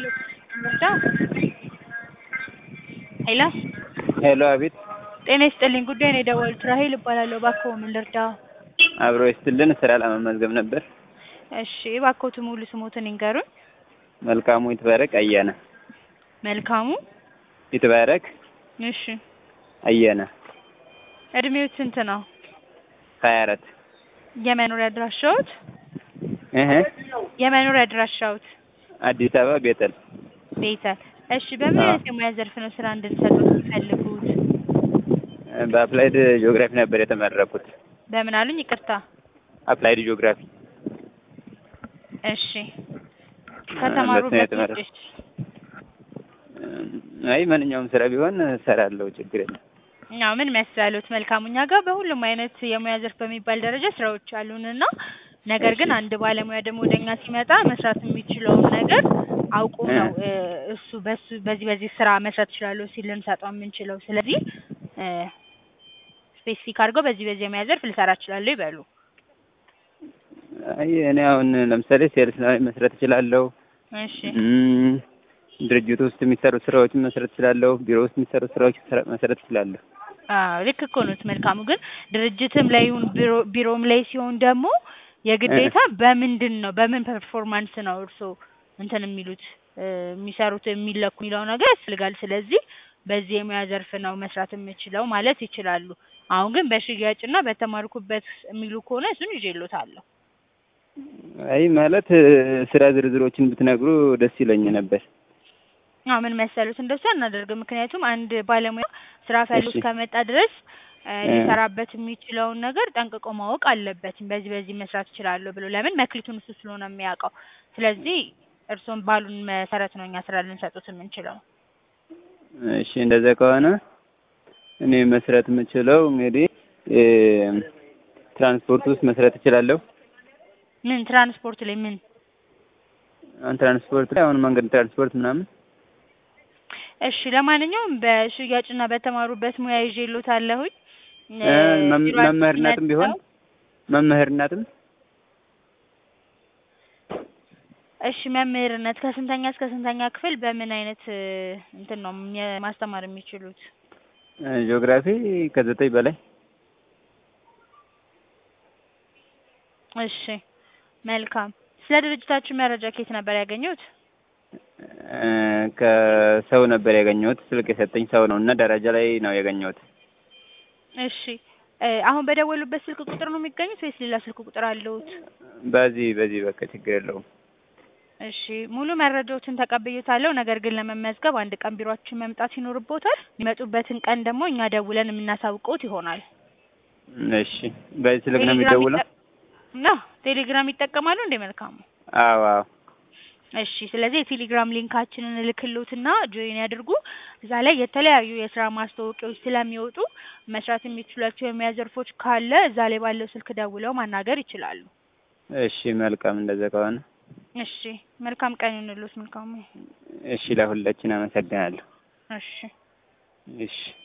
ሄሎ ሄሎ፣ አቤት። ጤና ይስጥልኝ። ጉዳይ ነው የደወሉት። ራሄል እባላለሁ። እባክዎ ምን ልርዳዎ? አብሮ ይስጥልን። ስራ ለመመዝገብ ነበር። እሺ፣ እባክዎት ሙሉ ስሞትን ይንገሩኝ። መልካሙ ይትባረክ አየነ። መልካሙ ይትባረክ እሺ። አየነ። እድሜዎት ስንት ነው? ሀያ አራት የመኖሪያ አድራሻዎት? እህ የመኖሪያ አድራሻዎት? አዲስ አበባ ቤተል። ቤተል። እሺ፣ በምን አዎ። አይነት የሙያ ዘርፍ ነው ስራ እንድንሰጡት የሚፈልጉት? በአፕላይድ ጂኦግራፊ ነበር የተመረኩት። በምን አሉኝ? ይቅርታ። አፕላይድ ጂኦግራፊ እሺ። በስነ ከተማሩበት የተመረኩ። ውጭ አይ ማንኛውም ስራ ቢሆን እሰራለሁ፣ ችግር የለም። ያው ምን መሰሉት መልካሙ እኛ ጋር በሁሉም አይነት የሙያ ዘርፍ በሚባል ደረጃ ስራዎች አሉንና ነገር ግን እሺ። አንድ ባለሙያ ደግሞ ወደኛ ሲመጣ መስራት የሚችለውን ነገር አውቆ እ። ነው እ፣ እሱ በሱ በዚህ በዚህ ስራ መስራት እችላለሁ ሲል ልንሰጠው የምንችለው። ስለዚህ ስፔሲፊክ አድርገው በዚህ በዚህ የሙያ ዘርፍ ልሰራ እችላለሁ ይበሉ። አይ እኔ አሁን ለምሳሌ ሴልስ ላይ መስራት እችላለሁ። እሺ እም፣ ድርጅቱ ውስጥ የሚሰሩ ስራዎችን መስራት እችላለሁ። ቢሮ ውስጥ የሚሰሩ ስራዎች ስራ- መስራት እችላለሁ። አዎ ልክ እኮ ነዎት መልካሙ። ግን ድርጅትም ላይ ይሁን ቢሮ ቢሮም ላይ ሲሆን ደግሞ የግዴታ በምንድን ነው በምን ፐርፎርማንስ ነው እርስዎ እንትን የሚሉት እ፣ የሚሰሩት የሚለኩ የሚለው ነገር ያስፈልጋል። ስለዚህ በዚህ የሙያ ዘርፍ ነው መስራት የምችለው ማለት ይችላሉ። አሁን ግን በሽያጭና በተማርኩበት የሚሉ ከሆነ እሱን ይዤልዎታለሁ። አይ ማለት እ፣ ስራ ዝርዝሮችን ብትነግሩ ደስ ይለኝ ነበር። አዎ ምን መሰሉት እንደሱ አናደርግም። ምክንያቱም አንድ ባለሙያ ስራ ፈልጎ እሺ። እስከመጣ ድረስ እ፣ እ። ሊሰራበት የሚችለውን ነገር ጠንቅቆ ማወቅ አለበት። በዚህ በዚህ መስራት እችላለሁ ብሎ ለምን መክሊቱን እሱ ስለሆነ የሚያውቀው። ስለዚህ እርስዎም ባሉን መሰረት ነው እኛ ስራ ልንሰጡት የምንችለው። እሺ እንደዛ ከሆነ እኔ መስራት የምችለው እንግዲህ እ፣ ትራንስፖርት ውስጥ መስራት እችላለሁ። ምን ትራንስፖርት ላይ ምን አሁን ትራንስፖርት ላይ አሁን መንገድ ትራንስፖርት ምናምን እሺ ለማንኛውም በሽያጭና በተማሩበት ሙያ ይዤልዎታለሁኝ። እ፣ መም- ቢሮአችን መምህርነትም ቢሆን መጥተው- መምህርነትም እሺ መምህርነት ከስንተኛ እስከ ስንተኛ ክፍል በምን አይነት እ፣ እንትን ነው የ- ማስተማር የሚችሉት? እ፣ ጂኦግራፊ ከዘጠኝ በላይ እሺ መልካም። ስለ ድርጅታችሁ መረጃ ከየት ነበር ያገኙት? እ፣ ከሰው ነበር ያገኘሁት። ስልክ የሰጠኝ ሰው ነው እና ደረጃ ላይ ነው ያገኘሁት። እሺ እ፣ አሁን በደወሉበት ስልክ ቁጥር ነው የሚገኙት ወይስ ሌላ ስልክ ቁጥር አለዎት? በዚህ በዚህ በቃ ችግር የለውም። እሺ ሙሉ መረጃዎችን ተቀብዬታለሁ። ነገር ግን ለመመዝገብ አንድ ቀን ቢሮአችን መምጣት ይኖርብዎታል። የሚመጡበትን ቀን ደግሞ እኛ ደውለን የምናሳውቅዎት ይሆናል። እሺ በዚህ ስልክ ነው ቴሌግራም የሚደውለው? ይጠ- ነው ቴሌግራም ይጠቀማሉ እንዴ? መልካሙ አዎ አዎ። እሺ ስለዚህ የቴሌግራም ሊንካችንን እልክልዎትና ጆይን ያድርጉ። እዛ ላይ የተለያዩ የስራ ማስታወቂያዎች ስለሚወጡ መስራት የሚችሏቸው የሙያ ዘርፎች ካለ እዛ ላይ ባለው ስልክ ደውለው ማናገር ይችላሉ። እሺ መልካም እንደዛ ከሆነ እሺ መልካም ቀን ይሁንልዎት መልካሙ። እሺ ለሁላችን አመሰግናለሁ። እሺ እሺ